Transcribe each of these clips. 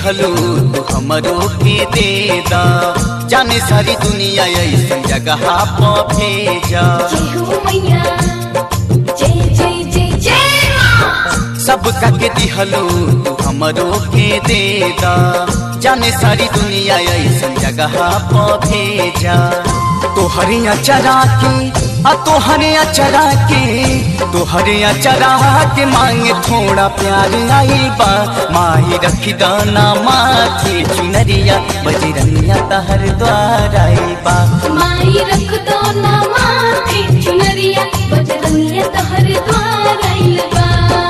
दिहलू तू हमरो के दे दा जाने सारी दुनिया ऐसन जगह प भेजा जय हो मैया जय जय जय जय माँ सब के दिहलू तू हमरो के दे दा जाने सारी दुनिया ऐसन जगह प भेजा तोहरे अचरा के आ तोहरे अचरा के तोहरे अचरा के मांगे थोड़ा प्यार आई बा माही रखी दाना माथे चुनरिया बजरंगिया तहर द्वार आई बा माई रख दो ना माथे चुनरिया बजरंगिया तहर द्वार आइल बा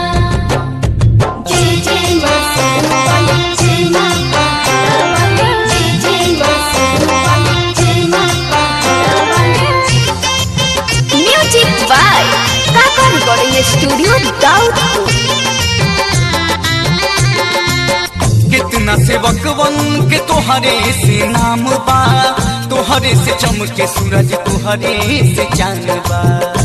जय जय माँ सरस्वती, जय माँ पहाड़वाली, जय जय माँ सरस्वती, जय माँ पहाड़वाली। Music by Kaka recording studio Daudpur कितना सेवक वन के तोहरे से नाम बा तोहरे से चमके सूरज तोहरे से चांद बा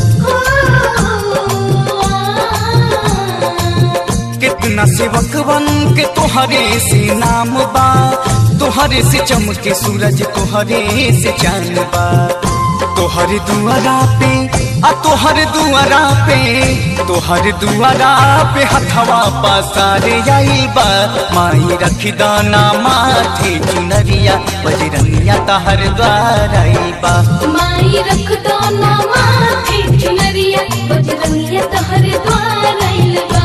कितना सेवक वन के तोहरे से नाम बा तोहरे से चमके सूरज तोहरे से चांद बा तोहर दुआरा पे आ तोहर दुआरा पे तोहर दुआरा पे हथवा पसारे आई बा माई रखी दाना माथे चुनरिया बजरंगिया तहर द्वार आई बा माई रख दो ना माथे चुनरिया बजरंगिया तहर द्वार आइल बा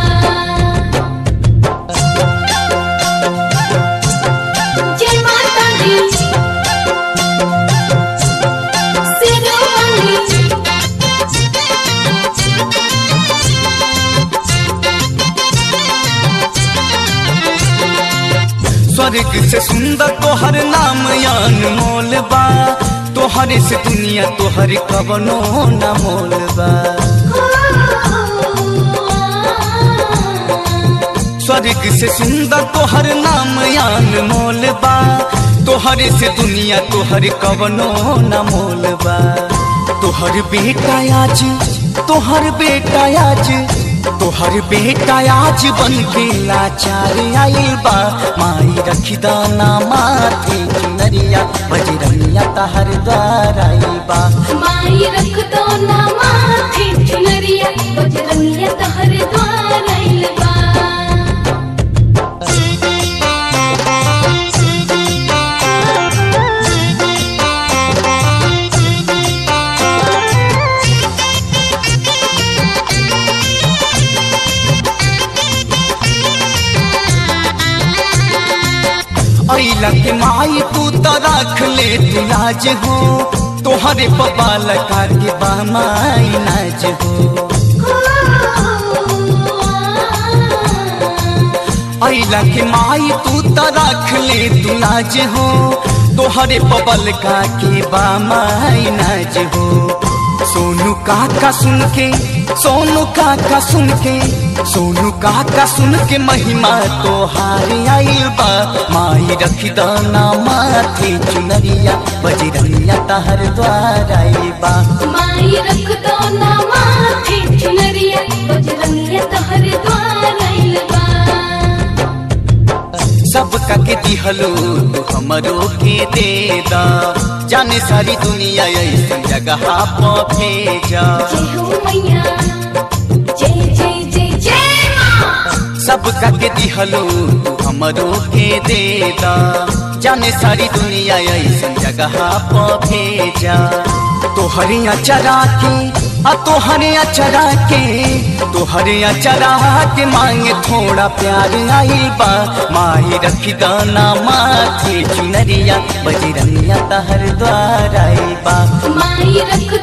जय माता दी सिरोमणि स्वर्ग से सुंदर तोहर नाम अनमोल बा तोहरे से दुनिया तोहर कवनो न मोल बा स्वर्ग से सुंदर तोहर नाम अनमोल बा तोहरे से दुनिया तोहर कवनो न मोल बा तोहर बेटा आज तोहर बेटा आज तोहर बेटा आज बन के लाचार आइल बा माई रखी दाना माथे चुनरिया बजरंगिया तहर द्वार आइल बा माई रख दो ना माथे चुनरिया बजरंगिया तहर द्वार आइल बा ऐला के माई तू तो रख ले तू लाज हो तोहरे पपाल कार के बा माई नाज हो ऐला के माई तू तो रख ले तू लाज हो तोहरे पबल का के बा माई नाज हो सोनू काका सुन के सोनू काका सुन के सोनू काका सुन के महिमा तोहार आइल बा माई रखी दाना माथे चुनरिया बजरंगिया तहर द्वार आइल बा माई रख दो ना माथे चुनरिया बजरंगिया तहर द्वार आइल बा सब का के दिहलो तू हमरो के दे दा जाने सारी दुनिया ऐसन जगह प भेजा जय हो मैया जय जय जय जय माँ सब का के दिहलो तू हमरो के दे दा जाने सारी दुनिया ऐसन जगह प भेजा तोहरे अचरा के आ तोहरे अचरा के तोहरे अचरा के मांगे थोड़ा प्यार आई बा माही रखी दाना माथे चुनरिया बजरंगिया तहर द्वार आई बा माई रख